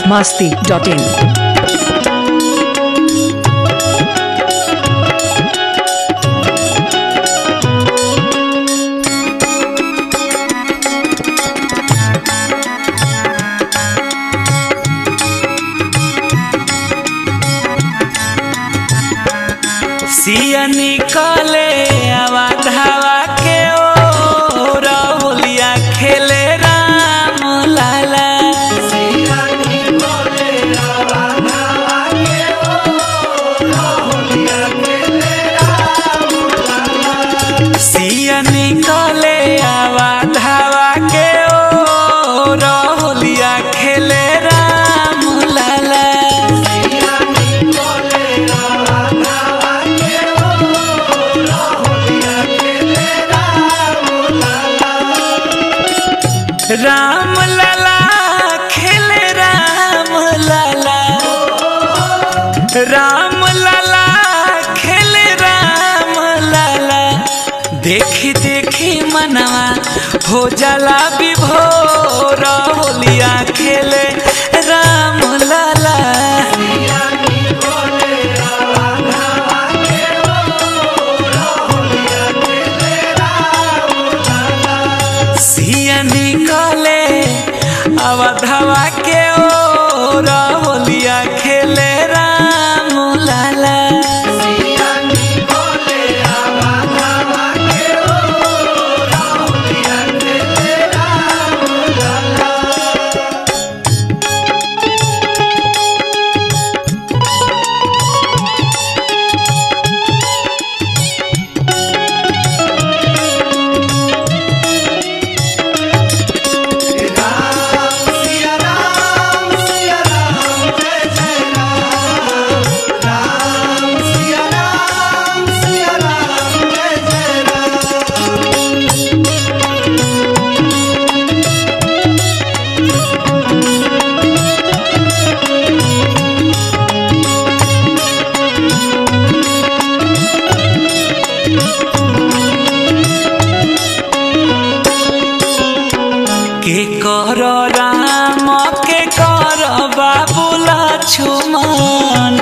masti.in. सिया निकले आवा धावा के ओ राहुलिया खेले राम लाला सिया निकले आवा धावा के ओ राहुलिया खेले राम लाला राम लाला खेले राम लाला राम लाला खेले राम लाला देखी देखी मनवा हो जाला विभोर होलिया खेले राम लाला सिया निकले अवधवा के ओ होलिया खेले राम लाला के कर राम के कर बाबुला छुमन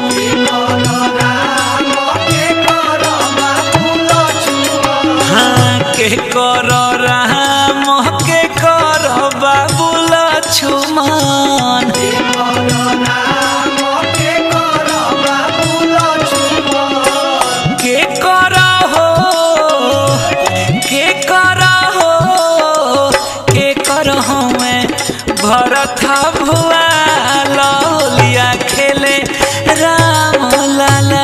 हाँ के कर राम के कर बाबुला छुमन के कर हो के कर हो के कर हो मैं भरत भुआ लौलिया खेले राम लाला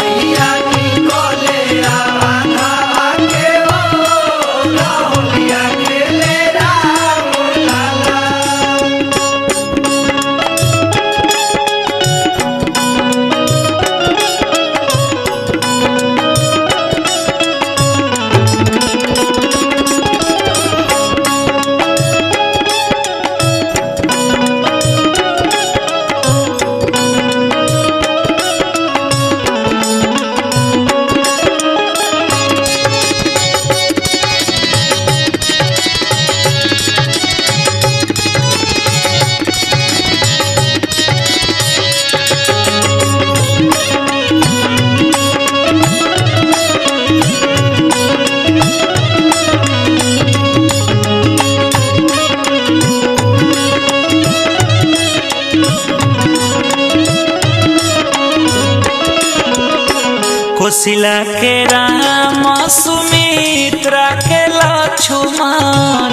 कोशिला के राम सुमित्रा के लक्ष्मण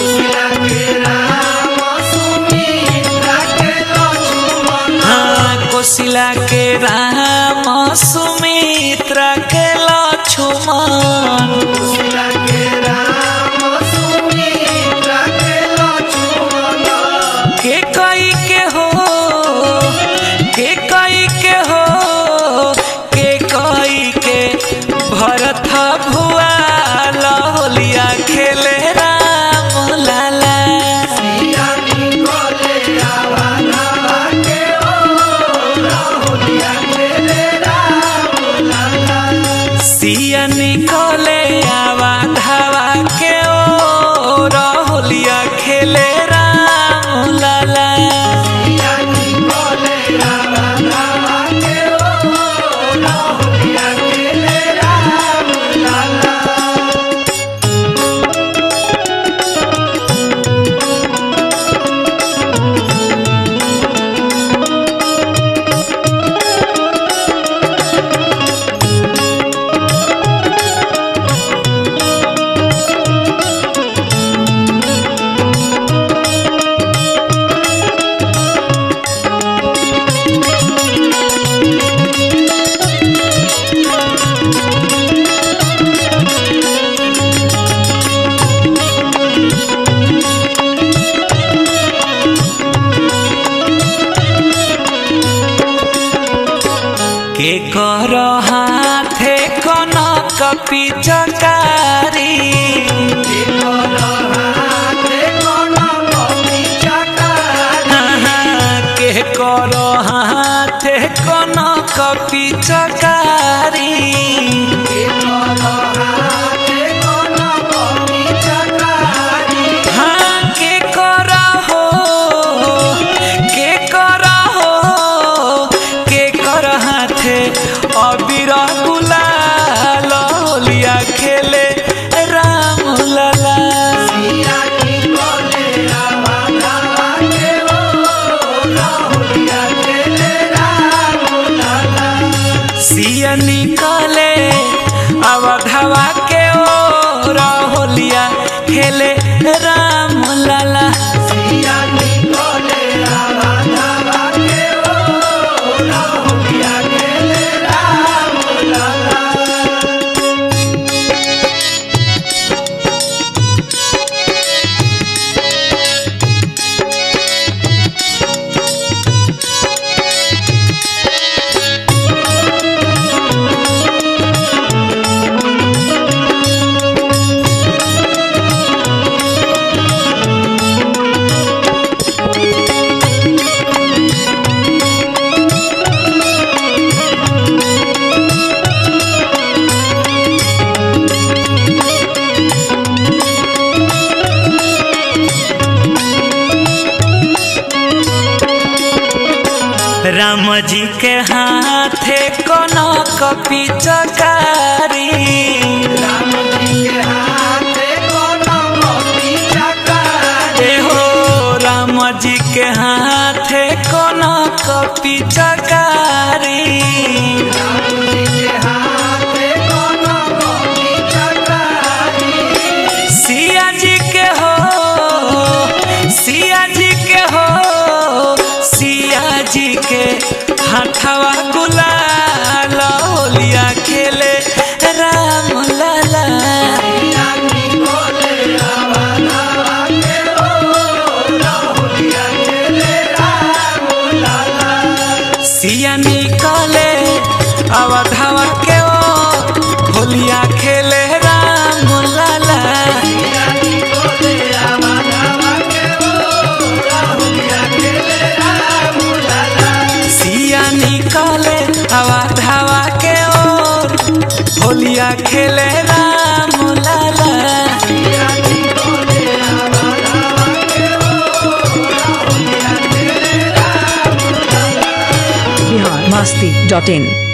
हाँ कोशिला के राम सुमित्रा के लक्ष्मण के कई के हो के कई के हो के कई के भरत भुआ कर हाथे कनक पिचकारी के कर हाथे कनक पिचकारी हाँ के कर हो के कर हो के कर हाथे अबीर गुलाल होलिया खेले राम लला सिया निकले अवधवा के ओ होलिया खेले राम लला राम जी के हाथे कनक पिचकारी ए हो राम जी के हाथे कनक पिचकारी सिया जी के हो सिया जी के हो सिया जी के हाथवा गुलाल होलिया खेले राम लाला सिया निकले अवधवा के ओ होलिया खेले राम लाला सिया निकले अवधवा के ओर होलिया खेले राम लाला बिहार मस्ती डॉट इन